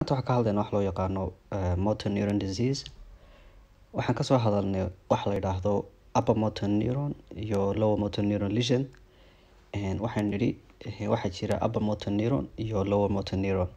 maanta waxaan ka hadlaynaa wax loo yaqaano motor neuron disease waxaan kasoo hadalnay wax la yidhaahdo upper motor neuron iyo lower motor neuron lesion waxaan nidhi waxaa jira upper motor neuron iyo lower motor neuron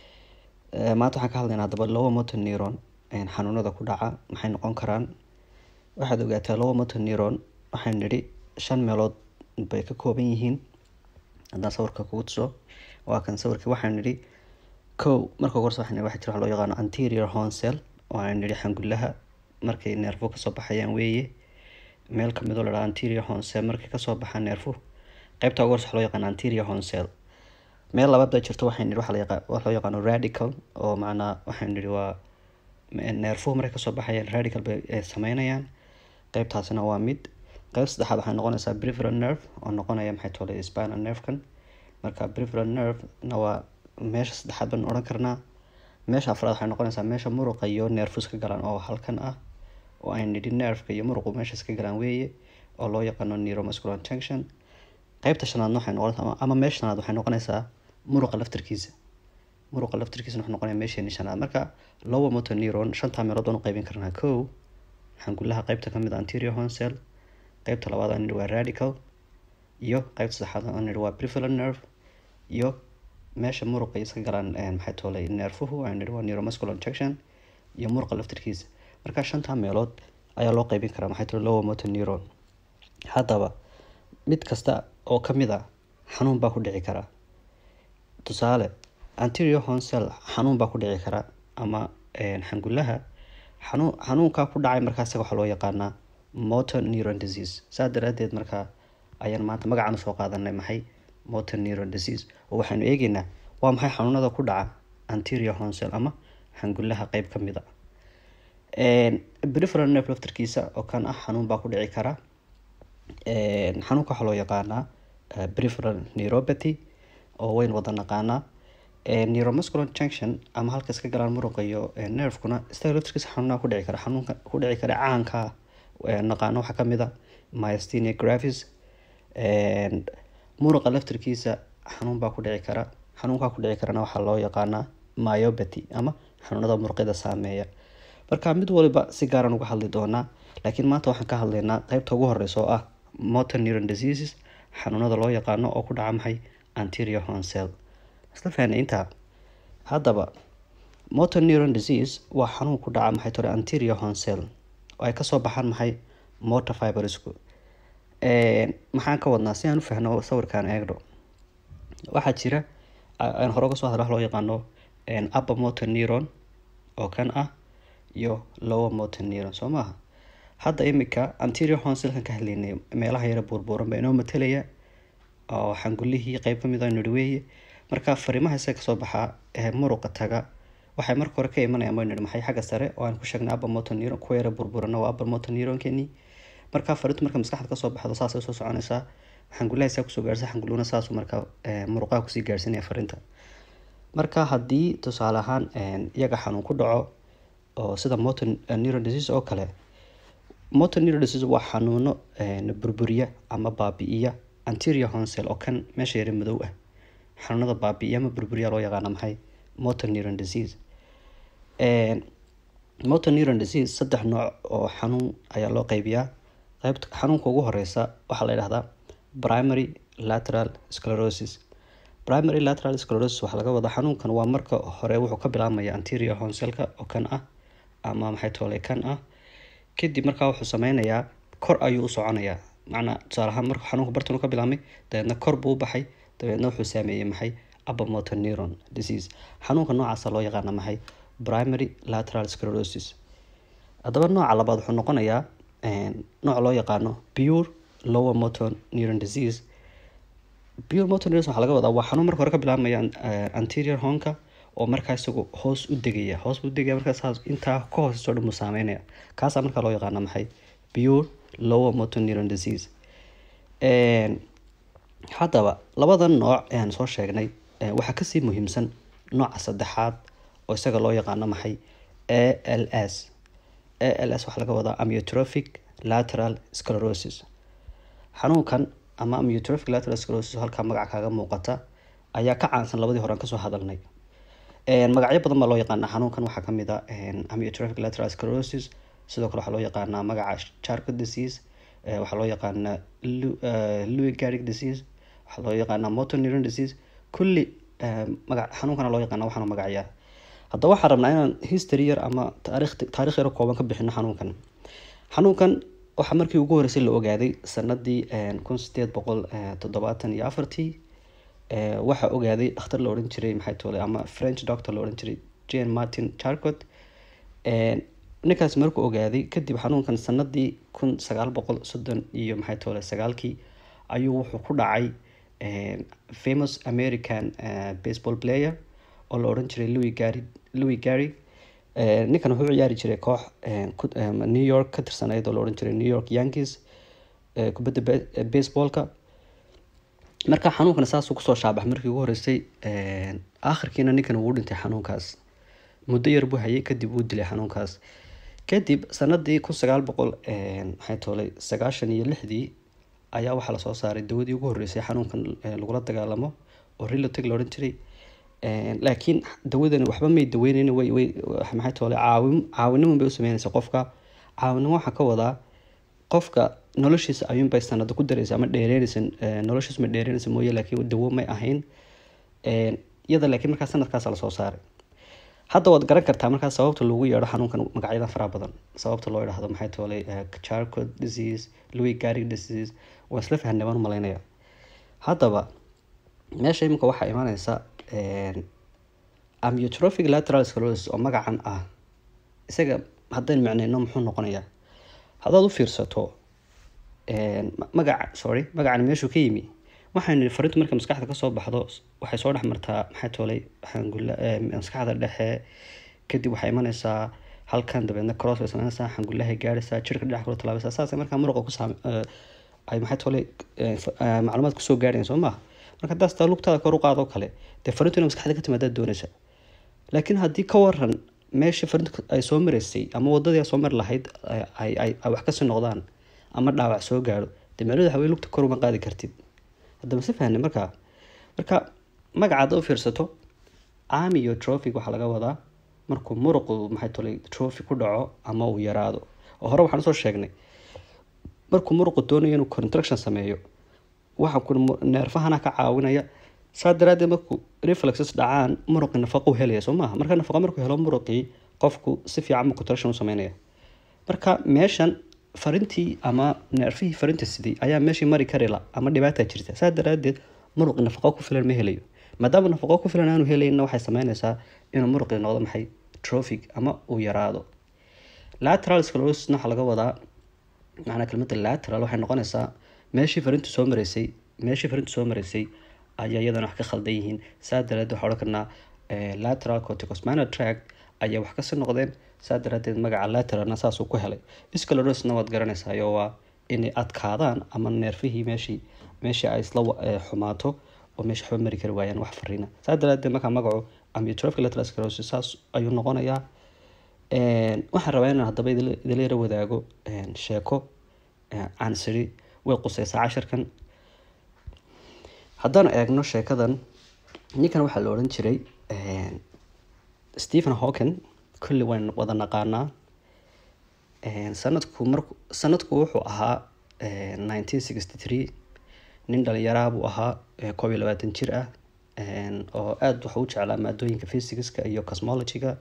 maanta waxaan ka hadlaynaa haddaba lower motor neuron xanuunada ku dhaca maxay noqon karaan waxaad ogaataa lower motor neuron waxaan nidhi shan meelood bay ka kooban yihiin haddaan sawirka kugu tuso waa kan sawirkii waxaan nidhi kow marka ugu horse waxaan nidhi waxaa jira wax loo yaqaano anterior horn cell oo aan nidhi xangullaha markay neerfo kasoo baxayaan weeye meel kamid oo la dhaha anterior horn cell markay kasoo baxaan neerfo qaybta ugu horse waxa loo yaqaano anterior horn cell meel labaad baa jirto waxaan nidhi waxa la yaqa wax loo yaqaano radical oo macnaa waxaan nidhi waa neerfuhu markay kasoo baxayaan radical bay sameynayaan qaybtaasina waa mid qayb saddexaad waxay noqonaysaa preferal nerve oo noqonaya maxay tole spinal nervekan marka preferal nerve na waa meesha saddexaad baan odhan karnaa meesha afraad waxay noqonaysaa meesha muruqa iyo neerfus ka galaan oo halkan ah oo ay nidhi nerveka iyo muruqu meeshaas ka galaan weeye oo loo yaqaano neuromuscular junction qaybta shanaadna waxay noqonaysaa ama meesha shanaad waxay noqonaysaa muruqa laftarkiisa muruqa laftarkiisa wuxuu noqonaya meesheeni shanaad marka lower motor neuron shantaa meelood baan u qaybin karnaa kow xangullaha qaybta kamid a anterior horn cell qaybta labaad aan nidhi waa radical iyo qaybta saddexaad aan nidhi waa preferal nerve iyo meesha muruqa iska galaan maxay toolay neerfuhu aan nidhi waa neuromuscular junction iyo muruqa laftarkiisa marka shantaa meelood ayaa loo qaybin karaa maxay tole lower motor neuron haddaba mid kasta oo kamid a xanuun baa ku dhici karaa tusaale anterior horn cell xanuun baa ku dhici kara ama xangullaha xanuun xanuunkaa ku dhacay markaa isaga waxaa loo yaqaanaa motor neuron disease saa daraadeed markaa ayaan maanta magacaan usoo qaadanay maxay motor neuron disease oo waxaanu eegeynaa waa maxay xanuunada ku dhaca anterior horn cell ama xangullaha qeyb ka mid a preferal nerve laftarkiisa oo kan ah xanuun baa ku dhici kara xanuunka waxaa loo yaqaanaa preferal neuropathy oo weyn wada naqaanaa neuromuscular junction ama halka iska galaan muruqa iyo nervekuna isaga laftarkiisa xanuunaha ku dhici kara xanuunka ku dhici kara caanka naqaano waxaa kamid a myasthenia gravis muruqa laftarkiisa xanuun baa ku dhici kara xanuunkaa ku dhici karana waxaa loo yaqaanaa myopathy ama xanuunada muruqyada saameeya marka mid waliba si gaaran uga hadli doonaa laakiin maanta waxaan ka hadlaynaa qeybta ugu horeysa oo ah motor neuron diseases xanuunada loo yaqaano oo ku dhaca maxay anterior horn cell isla fahnay intaa haddaba motor neuron disease waa xanuun ku dhaca maxay tore anterior horn cell oo ay kasoo baxaan maxay motor fibersku maxaan ka wadnaa si aan u fahno sawirkaan eegno waxaa jira aan hore uga soo hadla wax loo yaqaano upper motor neuron oo kan ah iyo lower motor neuron soo maaha hadda imika anterior horn cellkan ka hadlaynay meelaha yara buurbuuran baa inoo matalaya oo xangullihii qeyb kamid a nidhi weeye marka fariimaha isaga kasoo baxaa ee muruqa taga waxay marka hore ka imanayaan baynu nidhi maxay xagga sare oo aan ku sheegnay upper motor neuron kuwa yara burburana waa upper motor neuronkeenii marka fariintu marka maskaxda kasoo baxdo saasay usoo soconaysaa xangullaha isaa kusoo gaarsa xangulluna saasu marka muruqaha kusii gaarsinaya fariinta marka haddii tusaale ahaan iyaga xanuun ku dhaco oo sida motor neuron disease oo kale motor neuron disease waa xanuuno burburiya ama baabi'iya anterior horn cell oo kan meesha yara madow ah xanuunada baabi'iya ama burburiya loo yaqaana maxay motor neuron disease motor neuron disease saddex nooc oo xanuun ayaa loo qeybiyaa qeybta xanuunka ugu horeysa waxaa la yidhahdaa primary lateral sclerosis primary lateral sclerosis waxaa laga wadaa xanuunkan waa marka hore wuxuu ka bilaabmaya anterior horn cellka oo kan ah ama maxay toole kan ah kadib markaa wuxuu sameynayaa kor ayuu u soconayaa macnaa tusaale ahaan marka xanuunka bartan ka bilaabmay dabeedna kor buu u baxay dabeedna wuxuu saameeyey maxay upper motor neuron disease xanuunka noocaasa loo yaqaana maxay primary lateral sclerosis haddaba nooca labaad wuxuu noqonayaa nooc loo yaqaano pure lower motor neuron disease pure motor neuron waxaa laga wadaa waa xanuun marka hore ka bilaabmaya anterior hornka oo markaa isagu hoos u degaya hoos buu degaya markaa saas intaa ka hooseyso dhan buu saameynaya kaasaa markaa loo yaqaana maxay pure lower motor neuron disease haddaba labadan nooc ee aan soo sheegnay waxaa kasii muhiimsan nooca saddexaad oo isaga loo yaqaano maxay a l s a l s waxaa laga wadaa amyotrophic lateral sclerosis xanuunkan ama amyotrophic lateral sclerosis halkaa magaca kaaga muuqata ayaa ka caansan labadii hore aan kasoo hadalnay magacyo badan baa loo yaqaanaa xanuunkan waxaa kamid a amyotrophic lateral sclerosis sidoo kale waxaa loo yaqaanaa magaca charcot disease waxaa loo yaqaanaa louis gastric disease waxaa loo yaqaanaa motor neuron disease kulli maga xanuunkana loo yaqaana waxaana magacyaa haddaba waxaan rabnaa inaan history yar ama taarikh taarikh yar kooban ka bixino xanuunkan xanuunkan waxaa markii ugu horeysay la ogaaday sanadii kun sideed boqol toddobaatan iyo afartii waxaa ogaaday dhakhtar la odhan jiray maxay toole ama french doctor la odhan jiray jane martin charcot ninkaas markuu ogaaday kadib xanuunkan sanadii kun sagaal boqol soddon iyo maxay toole sagaalkii ayuu wuxuu ku dhacay famous american baseball player oo la odhan jiray louis gary louis gary ninkan wuxuu ciyaari jiray koox new york ka tirsanayd oo la odhan jiray new york yankees kubadda baseballka marka xanuunkan saasuu kusoo shaabax markii ugu horeysay akhirkiina ninkan wuu dhintay xanuunkaas muddo yar buu hayay kadib wuu dilay xanuunkaas kadib sanadii kun sagaal boqol maxay toolay sagaashan iyo lixdii ayaa waxaa lasoo saaray dawadii ugu horeysay xanuunkan lagula dagaalamo oo reloteg la odhan jiray laakiin dawadani waxba may daweyneyn way way maxay toole caawin caawinimo bay u sameynaysa qofka caawinimo waxaa ka wadaa qofka noloshiisa ayuunbay sanado ku dareysa ama dheereynaysa noloshiisa ma dheereynaysa mooye laakiin dawo may ahayn iyada laakiin markaa sanadkaasa lasoo saaray hadda waad garan kartaa markaa sababta loogu yeedho xanuunkan magacyada faraha badan sababta loo idhaahdo maxay toolay charcot disease louis garig disease waa isla fahanay baan u malaynaya haddaba meesha iminka waxaa imaneysa amyotrophic lateral sclerosis oo magacan ah isaga haddaynu micneyno muxuu noqonayaa haddaad u fiirsato magaca sorry magacan meeshuu ka yimi waxaynu farintu marka maskaxda kasoo baxdo waxay soo dhex martaa maxay toolay xangula maskaxda dhexe kadib waxay imaneysaa halkan dabeedna cross bay sameynaysaa xangulahay gaadhaysaa jirka dhinac kula talaabaysaa saasay markaa muruqa ku saam ay maxay toolay macluumaad kusoo gaadhayan soo maaha marka haddaas taa lugtaada kor u qaadoo kale dee farintu inay maskaxda ka timaadaad doonaysa laakiin haddii ka waran meeshii farintu ay soo maraysay ama wadadii soo mari lahayd ay ay wax kasii noqdaan ama dhaawac soo gaadho dee meelada hawey lugta kor uma qaadi kartid haddaba si fahne markaa marka magaca hadda u fiirsato amiyo trophic waxaa laga wadaa markuu muruqu maxay tolay trophy ku dhaco ama uu yaraado oo hore waxaan usoo sheegnay markuu muruqu doonayo inuu contraction sameeyo waxa ku neerfahana ka caawinaya saa daraadeed markuu reflexes dhacaan muruqii nafaqo helaya soo maaha marka nafaqo markuu helo muruqii qofku si fiican ma contraction u sameynaya marka meeshan farintii ama neerfihii farinta sidii ayaa meeshii mari karila ama dhibaata jirta saa daraadeed muruqii nafaqo ku filan ma helayo maadaama nafaqo ku filan aanu helayna waxay sameynaysaa inuu muruqii noqdo maxay trophic ama uu yaraado lateral sclerosisna waxaa laga wadaa macnaa kelmadda lateral waxay noqonaysaa meeshii farintu soo maraysay meeshii farintu soo maraysay ayaa iyadana wax ka khaldan yihiin saa daraadeed waxaa odhan karnaa lateral corticosmanal tract ayaa wax kasii noqdeen saa daraadeed magaca lateralna saasuu ku helay sclerosisna waad garanaysayo waa inay adkaadaan ama neerfihii meeshii meeshii ay isla xumaato oo meesha waxba mari kari waayaan wax fariina saa daraadeed markaa magacu amyotrophic lateral sclerosis saas ayuu noqonayaa waxaan rabaa inaan haddaba idila yara wadaago sheeko aan siri way quseysaa casharkan haddaan eegno sheekadan ninkan waxaa la odhan jiray stephen hawken kulli wayn wada naqaanaa sanadku mar sanadku wuxuu ahaa nineteen sixty three nin dhalinyaraha buu ahaa koob iyo labaatan jir ah oo aada waxa u jeclaa maadooyinka physicska iyo cosmologyga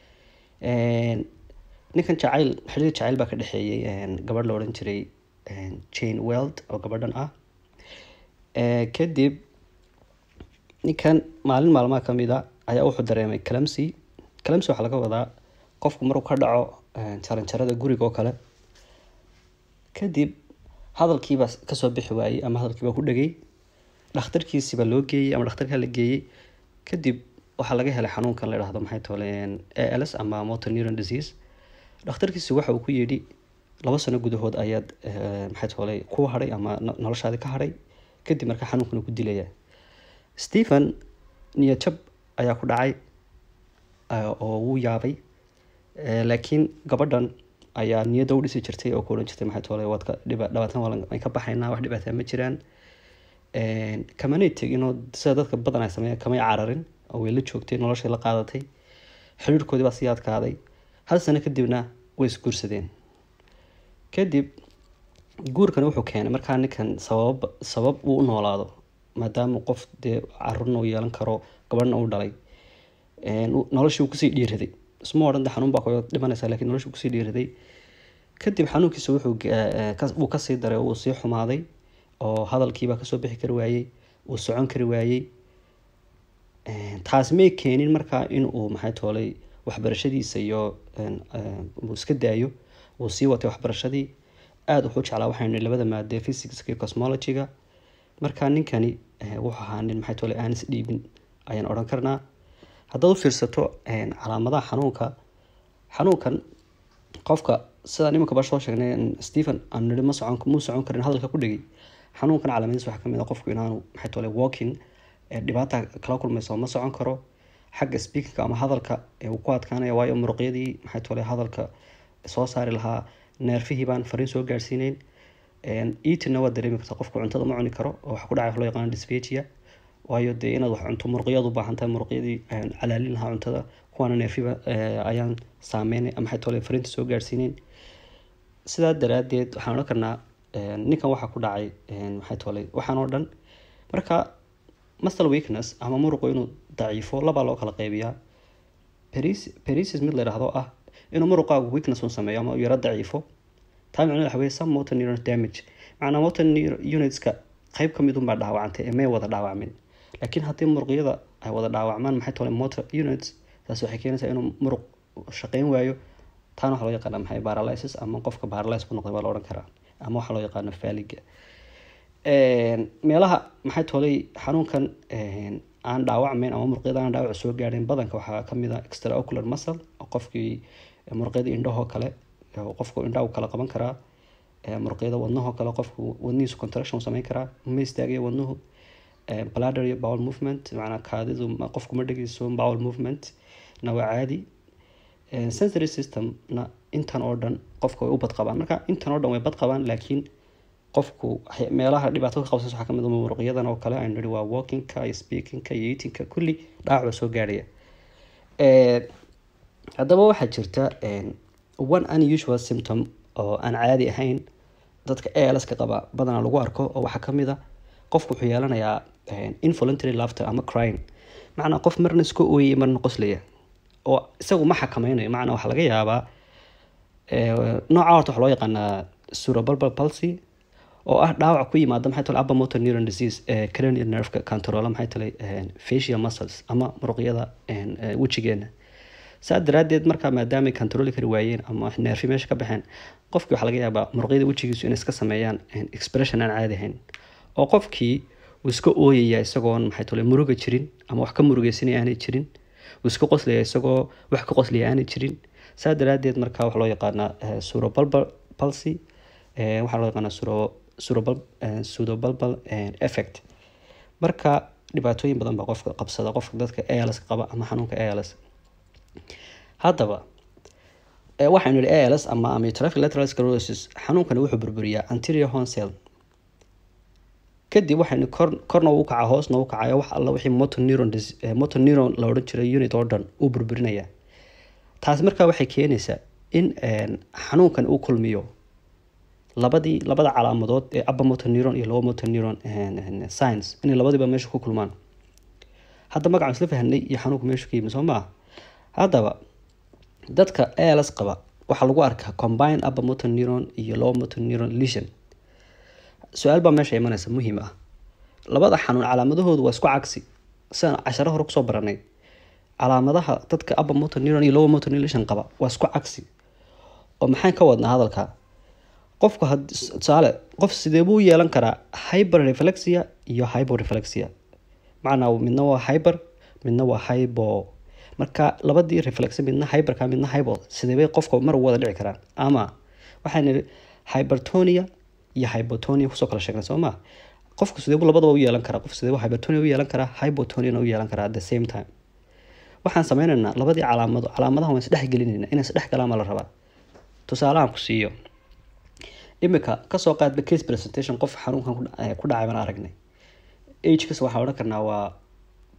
ninkan jacayl xiriir jacayl baa ka dhexeeyey gabadh la odhan jiray jane weld oo gabadhan ah kadib ninkan maalin maalmaha kamid a ayaa wuxuu dareemay calamsy calamsy waxaa laga wadaa qofku maruu ka dhaco jaranjarada guriga oo kale kadib hadalkiibaa kasoo bixi waayey ama hadalkiibaa ku dhegay dhakhtarkiisiibaa loo geeyey ama dhakhtarkaa la geeyey kadib waxaa laga helay xanuunkan la idhahdo maxay toole a l s ama motor neuron disease dhakhtarkiisi waxa uu ku yidhi laba sano gudahood ayaad maxay toole ku hadhay ama noloshaadi ka hadhay kadib markaa xanuunkan uu ku dilaya stephen niyajab ayaa ku dhacay oo wuu yaabay laakiin gabadhan ayaa niyadda u dhisi jirtay oo ku odhan jirtay maxay toole waad ka dhiba dhabaatan waa ka baxaynaa wax dhibaataa ma jiraan kamanay teginoo sida dadka badan ay sameeyaan kamay cararin oo way la joogtay noloshay la qaadatay xiriirkoodii baa sii adkaaday hal sano kadibna way isguursadeen kadib guurkan wuxuu keenay markaa ninkan sabab sabab uu u noolaado maadaama qof dee caruurna uu yeelan karo gabadhna uu dhalay noloshii uu kusii dhiiraday isma odhan de xanuun baa ku dhimanaysa lakiin noloshii uu kusii dhiiraday kadib xanuunkiisa wuxuu uu kasii daray uu sii xumaaday oo hadalkiibaa kasoo bixi kari waayey uu socon kari waayey taas may keenin markaa in uu maxay toolay waxbarashadiisa iyo uu iska daayo uu sii watay waxbarashadii aada wuxuu jeclaa waxaynu labada maadee physicska iyo cosmologyga markaa ninkani wuxuu ahaa nin maxay toolay aan is dhiibin ayaan odhan karnaa haddaad u fiirsato calaamadaha xanuunka xanuunkan qofka sidaan iminka ba soo sheegnay stephen aan niri ma socon muu socon karin hadalka ku dhegay xanuunkan calaamadiis waxaa kamid a qofku inaanu maxay toole walking dhibaata kala kulmayso ma socon karo xagga speakingka ama hadalka uu ku adkaanaya waayo muruqyadii maxay toole hadalka soo saari lahaa neerfihii baan fariin soo gaarsiineyn eatina waa dareemi karta qofku cuntada ma cuni karo oo waxa ku dhacay wax loo yaqaano dysphagia waayo dee inaad wax cunto muruqyadu u baahan tahay muruqyadii calaalin lahaa cuntada kuwaana neerfiba ayaan saameynay maxay toole fariinta soo gaarsiineyn sidaa daraadeed waxaan odhan karnaa ninkan waxaa ku dhacay maxay toolay waxaan oo dhan marka muscle weakness ama muruqu inuu daciifo labaa loo kala qeybiyaa perisis mid la yidhaahdo ah inuu muruqaagu weakness uu sameeyo ama yaro daciifo taa micnaheed waxa weye some motor neuron damage macnaa motor unitska qeyb ka mid unbaa dhaawacantay ee may wada dhaawacmin laakiin haddii muruqyada ay wada dhaawacmaan maxay toolay motor units taas waxay keenaysaa inuu muruq shaqeyn waayo taana waxaa loo yaqaana maxay paralysis ama qofka paralysis ku noqday baa la odhan karaa ama waxaa loo yaqaano faaliga meelaha maxay toolay xanuunkan aan dhaawacmayn ama muruqyada aan dhaawac soo gaadhayn badanka waxaa kamid a extraocular muscle oo qofkii muruqyada indhahoo kale qofku indhaha kala qaban karaa muruqyada wadnahoo kale qofku wadnihiisu contraction sameyn karaa ma istaagaya wadnuhu bladder iyo bowel movement macnaa kaadidu qofku ma dhegeyso bowel movement na waa caadi sensory systemna intan oo dhan qofka way u badqabaan marka intan oo dhan way badqabaan laakiin qofku meelaha dhibaato ka qabsas waxaa kamid muruqyadan oo kale aynu nihi waa walkingka iyo speakingka iyo eatingka kulli dhaawac baa soo gaarhaya haddaba waxaa jirta one unusual symptom oo aan caadi ahayn dadka alska qaba badanaa lagu arko oo waxaa kamid a qofku wuxuu yeelanayaa involuntary laughter ama crying macnaa qof marna iska ooyay marna qoslaya oo isagu ma xakameynayo macnaa waxaa laga yaabaa nooca horta waxaa loo yaqaanaa cerebral palsy oo ah dhaawac ku yimaada maxay tole upper motor neuron disease ee cranial nerveka controla maxay tole facial muscles ama muruqyada wejigeena saa daraadeed markaa maadaamay controli kari waayeen ama neerfi meesha ka baxeen qofkii waxaa laga yaabaa muruqyada wejigiisu inay iska sameeyaan expression aan caadi ahayn oo qofkii uu iska ooyaya isagoon maxay tole muruga jirin ama wax ka murugeysanaya aanay jirin uu iska qoslaya isagoo wax ka qoslaya aanay jirin saa daraadeed markaa waxaa loo yaqaanaa cerebral palsy waxaa loo yaqaanaa pseudobulbal effect marka dhibaatooyin badan baa qofka qabsada qofka dadka als qaba ama xanuunka als haddaba waxaynu yihi als ama amyotrophic lateral sclerosis xanuunkani wuxuu burburiyaa anterior horn cell kadib waxaynu kor korna u kaca hoosna u kacayo wax alla wixii motor neuron motor neuron la odhan jiray unit oo dhan uu burburinaya taasi markaa waxay keenaysaa in xanuunkan uu kulmiyo labadii labada calaamadood ee upper motor neuron iyo lower motor neuron science inay labadiiba meesha ku kulmaan hadda magacaan isla fahanay iyo xanuunku meeshu ka yimi soo maa haddaba dadka als qaba waxaa lagu arkaa combine upper motor neuron iyo lower motor neuron lesion su-aal baa meesha imanaysa muhiim ah labada xanuun calaamadahoodu waa isku cagsi sidaan casharo hore kusoo baranay calaamadaha dadka upper motor neuron iyo lower motor neuron lesion qaba waa isku cagsi oo maxaan ka wadnaa hadalka qofku tusaale qof sidee buu yeelan karaa hyper reflexia iyo hypo reflexia macnaa midna waa hyper midna waa hypo marka labadii reflex midna hyperka midna hypo sideebay qofka mar wada dhici karaan ama waxaan nihi hypertonia iyo hypotonia kusoo kala sheegnay soo ma qofku sideebuu labadaba u yeelan karaa qof sideebuu hypertonia u yeelan karaa hypotoniana u yeelan karaa at the same time waxaan sameynaynaa labadii calaamado calaamadaha waan isdhex gelinayna inay isdhex galaan baa la rabaa tusaalahan ku siiyo imika kasoo qaadba case presentation qof xanuunkan ku dhacay baan aragnay agekas waxaa odhan karnaa waa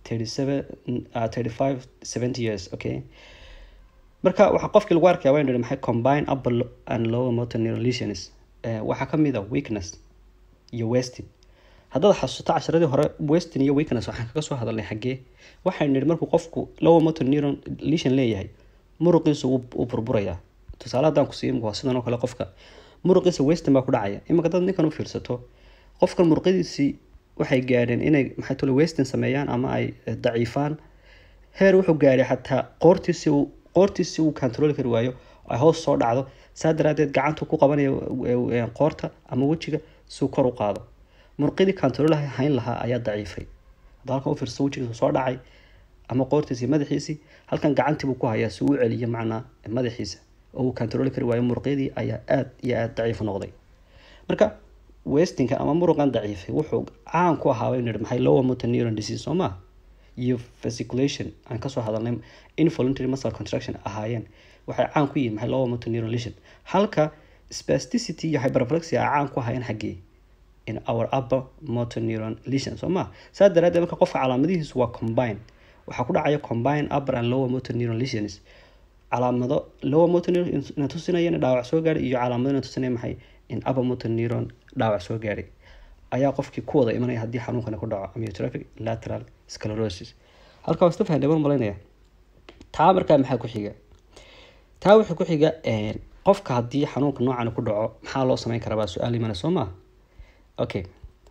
thirty seven thirty five seventy years okay marka waxaa qofkii lagu arkaya waa maxay combine upper and lower motor neural lesions waxaa kamid a weakness iyo westing haddaad xasuusto casharadii hore westing iyo weakness waxaan kaga soo hadalnay xaggee waxaynu nidhi markuu qofku lower motor neuron lesion leeyahay muruqiisu wuu burburayaa tusaale haddaan ku siiyo waa sidan oo kale qofka muruqiisa westing baa ku dhacaya iminka dad ninkan u fiirsato qofkan muruqyadiisii waxay gaadheen inay maxay tole westing sameeyaan ama ay daciifaan heer wuxuu gaadhay xataa qoortiisi uu qoortiisi uu control kari waayo ay hoos soo dhacdo saa daraadeed gacantu ku qabanayo qoorta ama wejiga siuu kor u qaado murqidii control hayn lahaa ayaa daciifay hadda halkan u fiirsa wejigiisu soo dhacay ama qoortiisi madaxiisii halkan gacantiibuu ku hayaa si uu celiyo macnaa madaxiisa oo uu control kari waayo murqyadii ayaa aada iyo aada daciif noqday marka westinka ama muruqan daciifay wuxuu caan ku ahaa baynu maxay lower motor neuron disease soo maa iyo fasciculation aan kasoo hadalnay involuntary muscle contraction ahaayeen waxay caan ku yihiin maxay lower motor neuron lesion halka spasticity iyo hyperplexia ay caan ku ahaayeen xaggee in our upper motor neuron lesion soo maa saa daraadeed marka qofka calaamadihiisu waa combine waxaa ku dhacaya combine upper and lower motor neuron lesions calaamado lower motor neuron ina tusinaya in dhaawac soo gaadhay iyo calaamado ina tusinaya maxay in upper motor neuron dhaawac soo gaadhay ayaa qofkii ku wada imanaya haddii xanuunkani ku dhaco amyotrophic lateral sclerosis halkaa wasta fahan dhaban malaynaya taa markaa maxaa ku xiga taa waxaa ku xiga qofka haddii xanuunka noocan ku dhaco maxaa loo sameyn karaa baa su-aal imana soo maa okay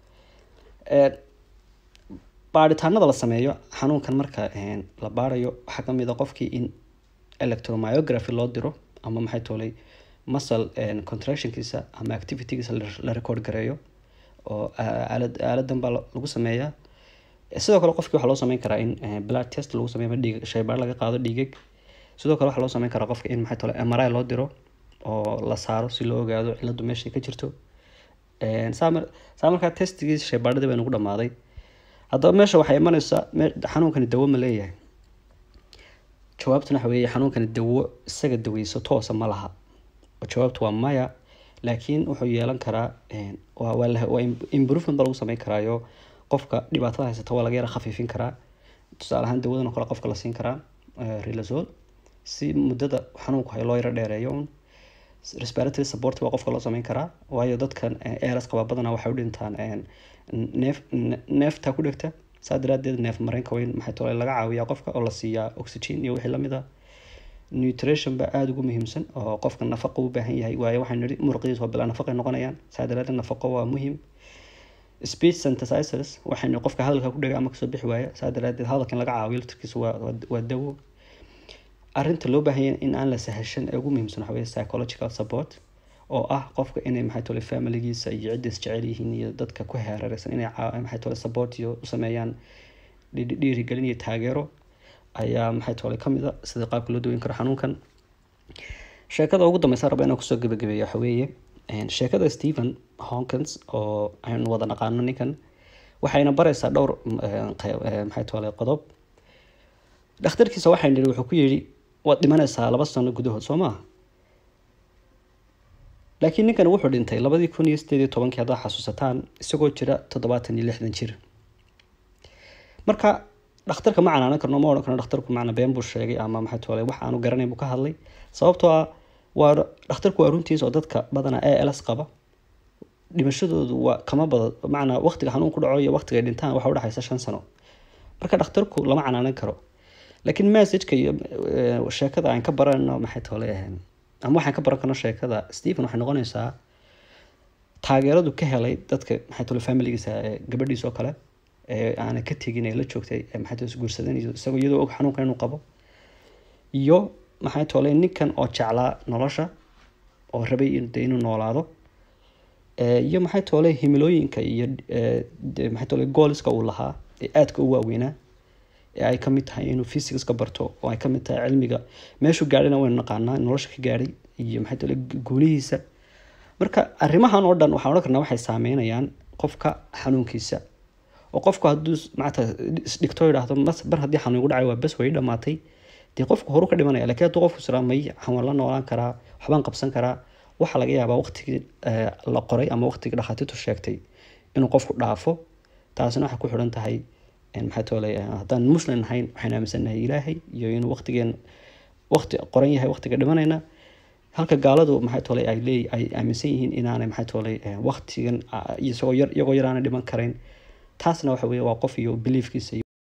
baaritaanada la sameeyo xanuunkan marka la baarayo waxaa kamid a qofkii in electromyography loo diro ama maxay toolay muscle contractionkiisa ama activitygiisa la record gareeyo oo aalad aaladan baa lagu sameeyaa sidoo kale qofkii waxaa loo sameyn karaa in blood test lagu sameeyo ama dhiig shaybaar laga qaado dhiigag sidoo kale waxaa loo sameyn karaa qofka in maxay tole mri loo diro oo la saaro si loo ogaado ciladu meeshay ka jirto saa markaa testigii shaybaadhadii bay nagu dhamaaday haddaba meesha waxay imanaysaa xanuunkani dawo ma leeyahay jawaabtuna waxa weeye xanuunkani dawo isaga daweyso toosa ma laha jawaabtu waa maya laakiin wuxuu yeelan karaa waa improvement ba lagu sameyn karaayo qofka dhibaatada haysata waa laga yara khafiifin karaa tusaale ahaan dawadan oo kale qofka la siin karaa relazol si muddada xanuunku hay loo yaro dheereeyo un respiratory support waa qofka loo sameyn karaa waayo dadkan eras qaba badanaa waxay u dhintaan neef neefta ku dhegta saa daraadeed neef mareenka weyn maxay tole laga caawiyaa qofka oo la siiyaa oxygen iyo wixii lamid ah nutrition ba aada ugu muhiimsan oo qofka nafaqo u baahan yahay waayo waxaan nihi muruqiis waa bilaa nafaqay noqonayaan saa daraadeed nafaqo waa muhiim speech synthesizers waxaynu qofka hadalka ku dhega ama kasoo bixi waaya saa daraadeed hadalkan laga caawiyo laftirkiisa waa waa dawo arrinta loo baahanya in aan la sahashan ee ugu muhiimsan waxa weye psychological support oo ah qofka inay maxay tole familigiisa iyo cidda isjecel yihiin iyo dadka ku heerareysan inay maxay tole support iyo u sameeyaan dhiirigelin iyo taageero ayaa maxay tole kamid a sida qaabka loo daweyn karo xanuunkan sheekada ugu dambeysa raba inaan kusoo gabagabeeyo waxa weeye sheekada stephen honkins oo aynu wada naqaano ninkan waxayna bareysaa dhowr maxay tole qodob dhakhtarkiisa waxay nihi wuxuu ku yidhi waad dhimanaysaa laba sano gudahood soo maa laakiin ninkan wuxuu dhintay labadii kun iyo sideed iyo tobankii haddaad xasuusataan isagoo jira toddobaatan iyo lixdan jir marka dhakhtarka ma canaanan karno ma odhan karno dhakhtarku macna been buu sheegay ama maxay tole wax aanu garanayn buu ka hadlay sababtoo ah waa dhakhtarku waa runtiisa oo dadka badanaa a ls qaba dhimashadoodu waa kama bada macnaa waqtiga xanuun ku dhaco iyo waqtiga ay dhintaan waxa udhexaysa shan sano marka dhakhtarku lama canaanan karo laakiin messageka iyo sheekada aan ka baranno maxay tole ama waxaan ka baran karno sheekada stephen waxay noqonaysaa taageeradu ka helay dadka maxay tole familigiisa gabadhiisa oo kale ee aanay ka tegin ee la joogtay maxay tole isguursadeen iyo isagoo iyadoo og xanuunkan inuu qabo iyo maxay tole ninkan oo jeclaa nolosha oo rabay inuu noolaado iyo maxay tole himilooyinka iyo maxay tole gooliska uu lahaa ee aadka u waaweynaa ee ay kamid tahay inuu physicska barto oo ay kamid tahay cilmiga meeshuu gaadhayna waynu naqaanaa nolosha ka gaadhay iyo maxay tole guulihiisa marka arrimahan oo dhan waxaan odhan karnaa waxay saameynayaan qofka xanuunkiisa oo qofku hadduu maata isdhigto yidhaahdo bar haddii xanuun igu dhacay waa bes way dhamaatay dee qofku horu ka dhimanaya lakiin hadduu qofku siraa may xawaan la noolaan karaa waxbaan qabsan karaa waxaa laga yaabaa waqtigii la qoray ama waqtigii dhakhaatiirtu sheegtay inuu qofku dhaafo taasina waxay ku xidhan tahay maxaa toolay haddaan muslim nahayn waxaan aaminsanahay ilaahay iyo inuu waqtigeen waqti qoran yahay waqtiga dhimanayna halka gaaladu maxaa toolay ay leey ay aaminsan yihiin inaanay maxaa toolay waqtigan isagoo yar iyagoo yar aanay dhiman karayn taasna waxa weeye waa qof iyo beliefkiisa